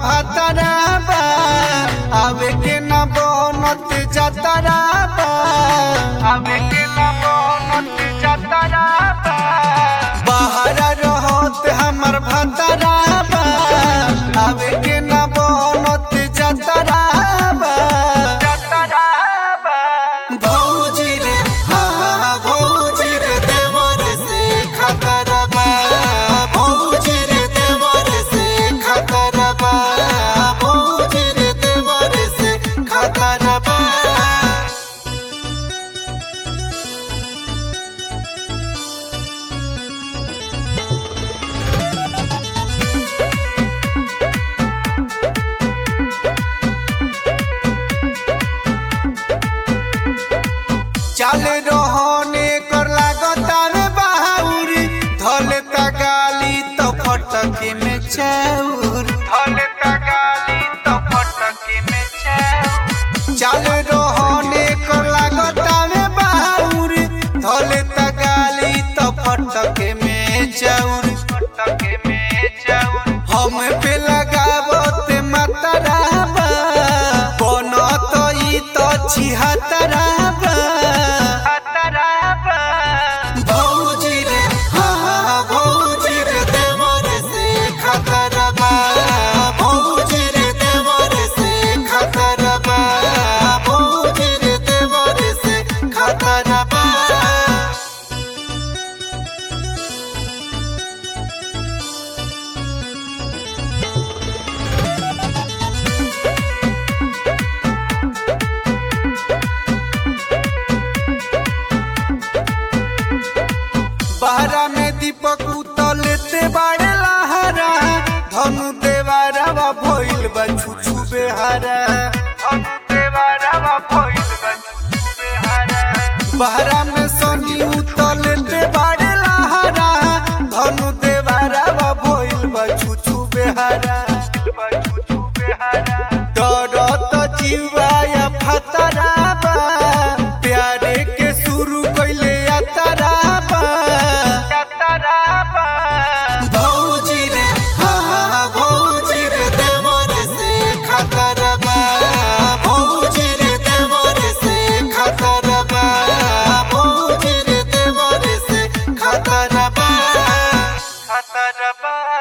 भातारा बा आवे के न बनत जातारा बा आवे के न बनत जातारा बा बाहर रहत हमर भातारा बा आवे के न बनत जातारा बा जातारा बा भौजी रे हाँ भौजी रे देवर से खतरा बा भौजी रे देवर से खतरा बा भौजी रे देवर से खतरा बा चल रहने कर लागता रे बाहुरी धले गाली तो फटके में चौर धले गाली तो फटके में चौर चल रहने कर लागता रे बाहुरी धले गाली तो फटके में चौर फटके में चौर हम पे लगावत मतरा बा बनत ई तो छिहतरा बा भौजी रे हाँ भौजी रे देवर से खतरा बा भौजी रे देवर से खतरा बा भौजी रे देवर से खतरा बा बहरा में दीपक उतलते बाड़े लहरा धनु देवारा भइल बा छुछु बेहारा धनु देवारा भइल बा छुछु बेहारा बहरा में सनी उतलते बाड़े लहरा धनु देवारा भइल बा छुछु बेहारा छुछु बेहारा डरत जीवाया फतरा बा प्यारे के शुरू कइले यात्रा बा भौजी रे हाँ भौजी रे देवर से खतरा बा भौजी रे देवर से खतरा बा भौजी रे देवर से खतरा बा खतरा बा